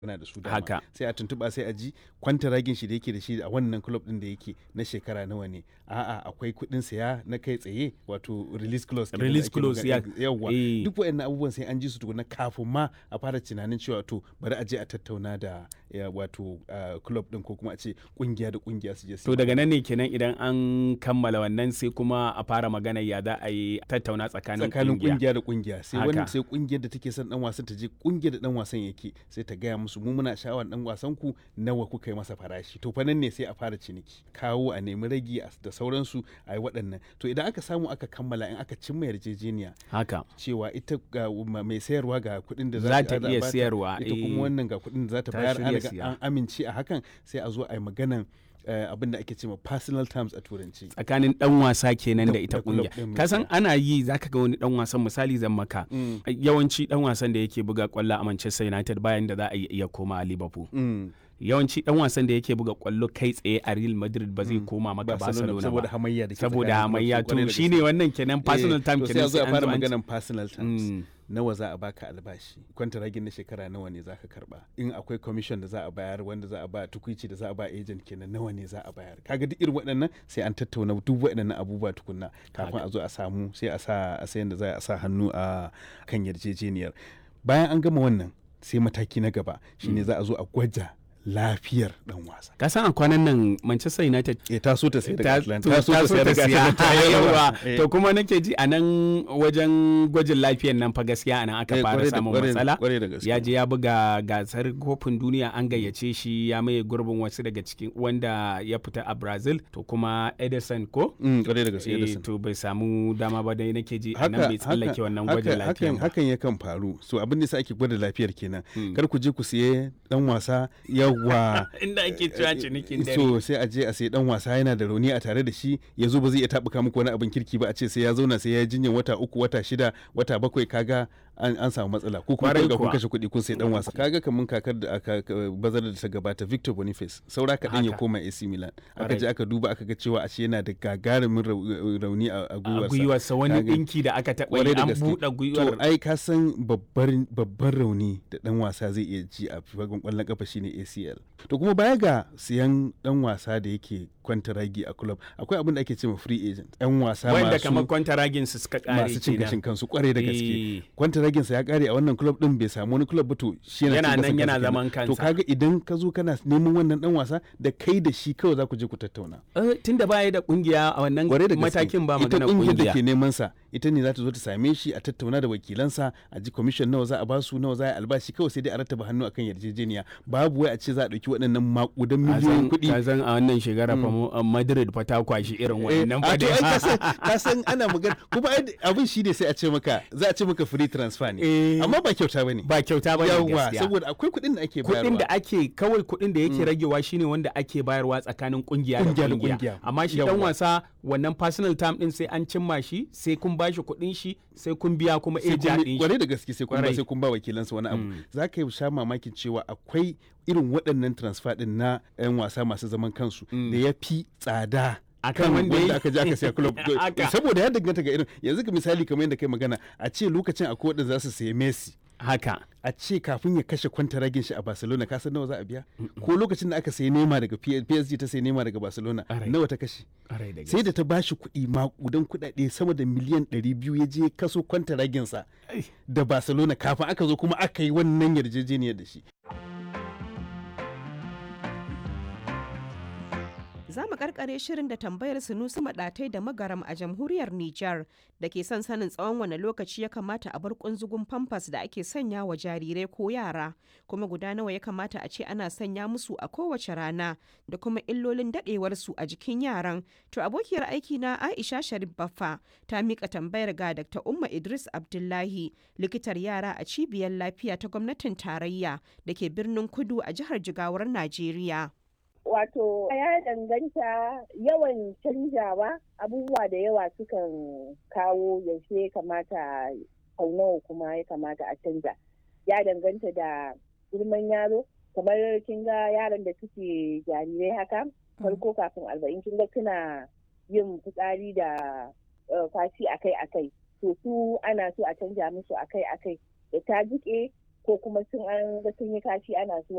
yana da su dama Haka. sai a tuntuba sai a ji kwantaragin shi da yake da shi a wannan club din da yake na shekara nawa ne a'a akwai kuɗin saya na kai tsaye wato release clause kenan da Release ake clause, magana- ya- yawwa eh. duk waɗannan abubuwan sai an ji su tukuna kafin ma a fara tunanin cewa to bari a je a tattauna da ya, wato ah, club din ko kuma a ce kungiya da kungiya su je su To daga nan ne kenan idan an kammala wannan sai kuma a fara magana ya za a yi tattauna tsakanin tsakanin kungiya. kungiya da kungiya sai Haka. wani sai kungiyar da take son dan wasan ta je kungiyar da dan wasan yake sai ta gaya musu mu muna sha'awar dan wasan ku nawa kuka yi masa farashi to fa nan ne sai a fara ciniki kawo a nemi ragi a- da sauransu a yi waɗannan to idan aka samu aka kammala in aka cimma yarjejeniya Haka. cewa ita ga ma- mai sayarwa ga kuɗin da Za ta a iya bata, sayarwa, ita eh. kuma wannan ga kuɗin da za ta Ta bayar an shirya riga siya. an amince a hakan sai a zo a yi maganan eh, abin da ake cewa personal terms a turanci tsakanin dan wasa kenan Da- da ita da club kungiya din ka san gaskiya. ana yi zaka ga wani dan wasan misali zan maka Mm. yawanci dan wasan da yake buga kwallo a Manchester United bayan da za a iya koma a Liverpool Mm. yawanci dan wasan da yake buga kwallo kai tsaye a Real Madrid ba zai koma maka Barcelona saboda ba hamayya da ke saboda tsakanin hamayya clubs, kwarai to da shine gaske. wannan kenan personal Eh, time to sai kenan a zo a an fara zo an ci- maganan personal terms Mm. nawa za a baka albashi kwantaragin na shekara nawa ne za ka karba in akwai commission da za a bayar wanda za a ba tukuici da za a ba agent kenan nawa ne za a bayar kaga duk irin waɗannan sai an tattauna duk waɗannan abubuwa tukunna kafin a zo a samu sai a sa a sayan da za a sa hannu a kan yarjejeniyar bayan an gama wannan sai mataki na gaba shine za a zo a gwaja lafiyar dan wasa ka san a kwanan nan Manchester United eh ta so ta sai daga ta Atlanta to- ta so ta sai daga Atlanta ta yi yawa yawa. Eh. to kuma nake ji a nan wajen gwajin lafiyan nan fa gaskiya a nan aka Eh, fara kwarai da- samun kwarai- matsala kwarai da gaske. ya je ya buga gasar kofin duniya an gayyace shi ya maye gurbin wasu daga cikin wanda ya fita a Brazil to kuma Edison ko Mm, kwarai da gaske Eh, Edison. to bai samu dama ba dai nake ji a nan bai tsallake wannan gwajin haka- lafiyan hakan, ba hakan yakan faru so abin da sa ake gwada lafiyar kenan kar ku je ku siye dan wasa yawa inda ake cewa cinikin dare so sai a je a sayi dan wasa yana da rauni a tare da shi ya zo ba zai iya tabuka muku wani abin kirki ba a ce sai ya zauna sai ya yi jinyar wata uku wata shida wata bakwai kaga an, an samu matsala ko kuma Kwarai kun ga kun kuwa. kashe kuɗi kun sai dan wasa kaga kamun kakar da aka ka- bazar da ta gabata Victor Boniface saura kaɗan ya Haka. koma AC Milan aka Kwarai. je aka duba aka ga cewa ashe yana da gagarumin rau- rauni a a a gwiwarsa gwiwarsa wani Kaga- ɗinki da aka taɓa kwarai yi da an gaske. buɗe To gwiwar ai ka san babbar babban rauni da dan wasa zai iya ji a fagen kwallon kafa shine ACL. To kuma baya ga siyan dan wasa da yake kwantaragi a club akwai abin da ake cewa free agent. Yan wasa wanda masu kamar kwantaragin su suka kare masu cin kenan. gashin kansu kwarai da Eh. gaske. Kwantaragin sa ya kare a wannan club din bai samu wani club ba to shi yana Yana cin nan gashin yana kansa zaman kenan. kansa. To kaga idan ka zo kana neman wannan dan wasa da kai da shi kawai za ku je ku tattauna. Eh, tunda baya da kungiya a wannan kwarai da gaske matakin ba ita magana kungiyar da kungiya ke neman sa ita ne za ta zo ta same shi a tattauna da wakilansa a ji commission nawa za a ba su nawa za a yi albashi kawai sai dai a rattaba hannu akan yarjejeniya babu wai a ce za a dauki waɗannan makudan miliyoyin kuɗi ka san a wannan shekara fa mu- a Madrid fa ta kwashi irin Eh, wannan a to ai ka san fa ka san ana magana kuma ai abin shi ne sai a ce maka za a ce maka free transfer ne Eh. amma ba kyauta bane ba kyauta ba ne yawa gaskiya saboda akwai kuɗin da ake kuɗin bayarwa da ake kawai kuɗin da yake ragewa shine wanda ake bayarwa tsakanin kungiya da Kungiya da kungiya kungiya. amma shi dan Yawwa. wasa wannan personal time din sai an cimma shi sai kun bashi kuɗin shi sai kun biya kuma sai eja kun din shi kwarai da gaske sai kun ba Kwarai. sai kun ba wakilansa wani abu za ka yi sha mamakin cewa akwai irin waɗannan transfer din na 'yan wasa masu zaman kansu da ya fi tsada Akan kan wanda wanda ya- aka je aka siya club Haka. saboda ya danganta ga irin yanzu ka misali kamar yadda kai magana a ce lokacin akwai waɗanda za su sayi Messi haka a ce kafin ya kashe kwantaragin shi a Barcelona ka san nawa za a biya ko lokacin da aka sayi Neymar daga P- PSG ta sayi Neymar daga Barcelona Alright. nawa ta kashe Ƙwarai da sai da ta bashi kuɗi makudan kuɗaɗe sama da miliyan 200 ya je kaso kwantaraginsa Ai. da Barcelona kafin aka zo kuma aka yi wannan yarjejeniyar da shi. Za mu karkare shirin da tambayar Sunusi Maɗatai da Magaram a jamhuriyar Nijar da ke son sanin tsawon wane lokaci ya kamata a bar kunzugun famfas da ake sanya wa jarirai ko yara, kuma guda nawa ya kamata a ce ana sanya musu a kowace rana da kuma illolin daɗewarsu a jikin yaran. To abokiyar aiki na Aisha Sharif Baffa ta miƙa tambayar ga Dr. Umma Idris Abdullahi, likitar yara a cibiyar lafiya ta gwamnatin tarayya da ke birnin Kudu a jihar Jigawar Najeriya. Wato ya danganta yawan canjawa abubuwa da yawa sukan kawo yaushe ya kamata sau nawa kuma ya kamata a canja. Ya danganta da girman yaro kamar kin ga yaran da suke jarirai haka farko kafin arba'in kin ga suna yin fitsari da eh, kwashi akai akai to su ana so a canja musu akai akai da ta jike ko kuma sun an ga sun yi kashi ana so